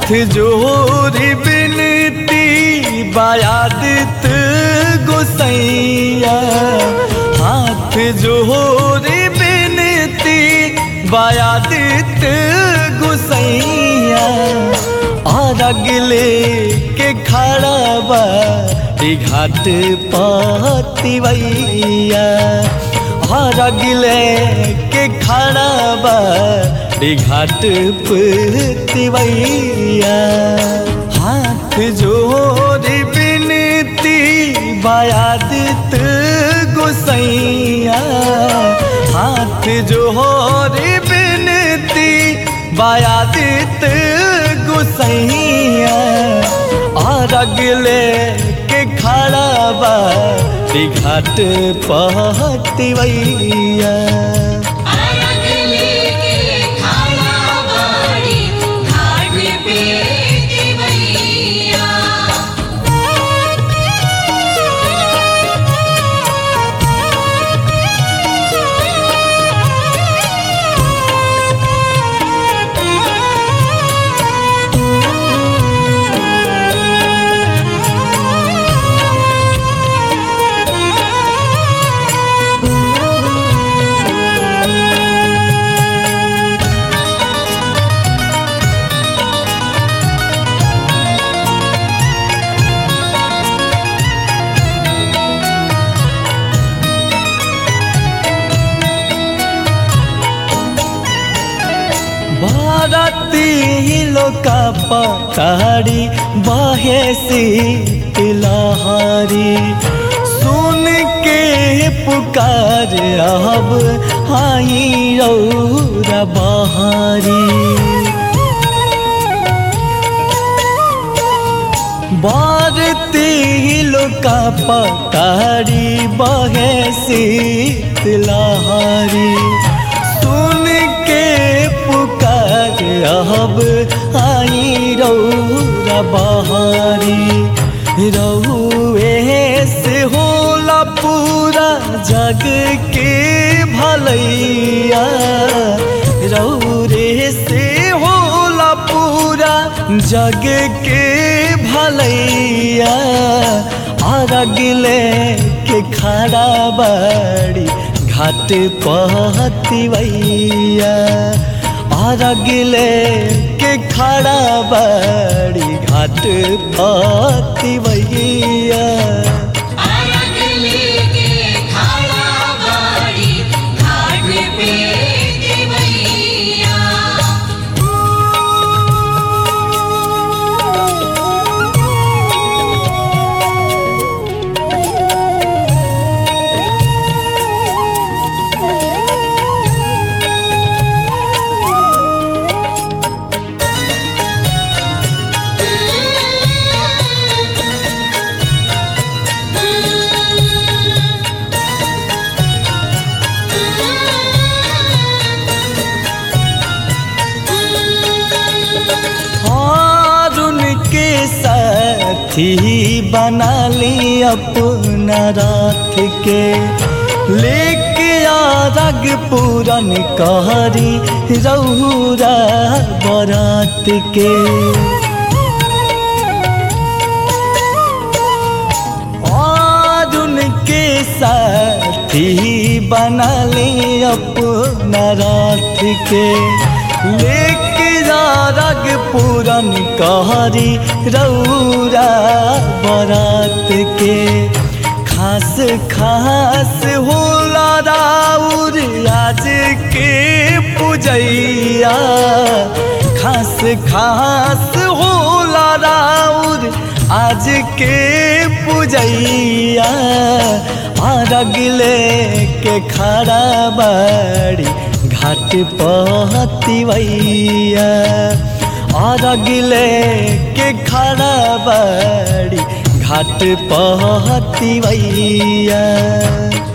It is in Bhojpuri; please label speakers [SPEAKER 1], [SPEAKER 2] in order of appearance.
[SPEAKER 1] हाथ जोरी बिनती बायादित गोसैया हाथ जोरी बिनती बायादित गोसैया और अगले के खड़ा बा घाट पतिवैया और अगले के खड़ा बा घाट पतिवैया हाथ जोड़ी बिनती बायादित गोसैया हाथ जोड़ी बिनती बायादित गोसैया और अगले के खड़ा बा घाट पहतिवैया
[SPEAKER 2] अरगले के खाना बाड़ी घाट पे देवैया
[SPEAKER 1] भारती लोका पताड़ी बहे लहारी सुन के पुकार अब आई रौरा बहारी भारती लोका पताड़ी बहे लहारी सुन के पुकार अब आई रौरा बहारी रहुए से होला पूरा जग के भलैया रौरे से होला पूरा जग के भलैया और अगले के खड़ा बाड़ी घाट पहतिवैया और अगले के खड़ा बाड़ी घाट पहतिवैया
[SPEAKER 2] अरगले के खाना बाड़ी घाट पे देवैया
[SPEAKER 1] और उनके साथी बना ली अपना रात के लेके आरग पूरन कहरी रौरा बरात के और उनके साथी बना ले अपना रात के लेके रग पूरन कहरी रौरा बरात के खास खास होला राउर आज के पूजैया खास खास होला राउर आज के पूजैया और अगले के खड़ा बाड़ी घाट पहतिवैया और अगले के खड़ा बाड़ी घाट पहतिवैया